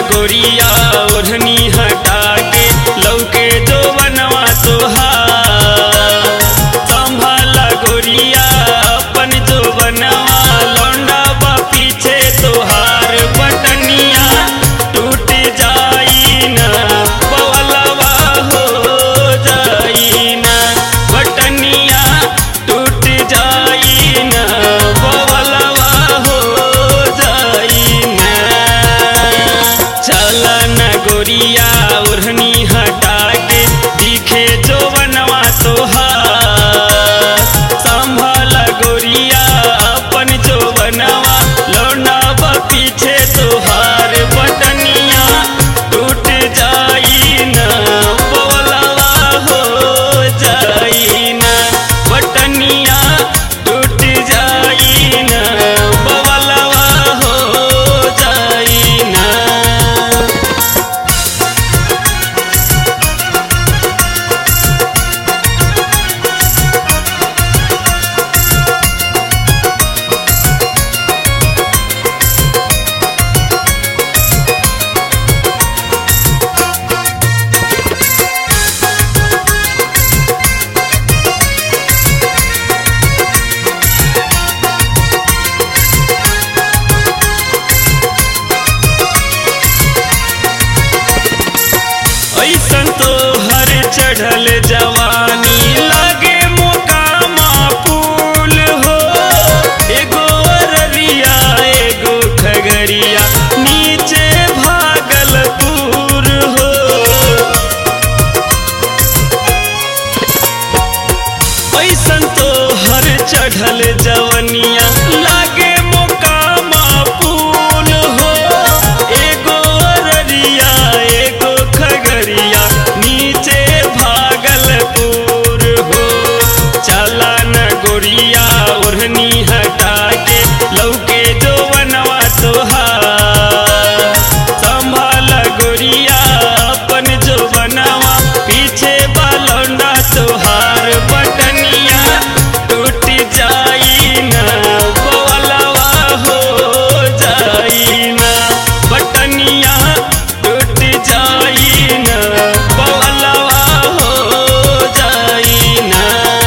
गोरिया ओढ़नी हटा के लौके जो बनवा तोहार संभाला गोरिया अपन जो बनवा लौंडा बा पीछे तोहार बटनिया टूट जाई ना बवलवा हो जाई ना बटनिया टूट जाई ना बवलवा हो जाई ना चल न गोरिया ओढ़नी हटा के दिखे जो बनवा तोहार संभल गोरिया अपन जो बनवा लौंडा बा पीछे तोहार बटनिया टूट जाई ना बोलवा हो जाई ना बटनिया टूट जाई ना बोलवा हो जाई ना ऐसन तो हर चढ़ल जवानी लागे मोकामा फूल हो एगो अररिया एगो खगरिया नीचे भागलपुर हो ऐसन तो हर चढ़ल जवनिया लागे मोकामा फूल हो एगो अररिया एगो खगरिया नीचे भागलपुर हो चला न गोरिया ओढ़नी हटा के लौके जो बनवा तोहार संभाल गोरिया अपन जो बनवा पीछे बालौंडा तोहार बटनिया टूट जाई ना बोलवा हो जाई ना बटनिया टूट जाई ना बोलवा हो जाई ना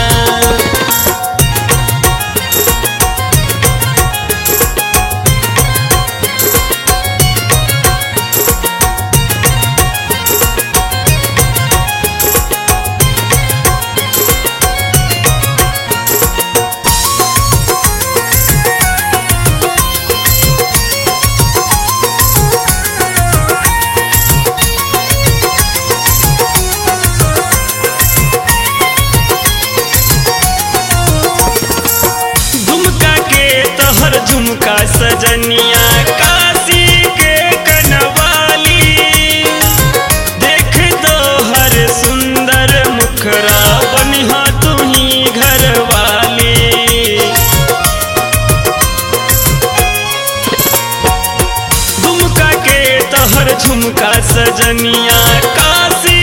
झुमका के तोहर झुमका सजनिया काशी के कनवाली देख तोहर सुंदर मुखरा बनिहा तुही घरवाली झुमका के तोहर झुमका सजनिया काशी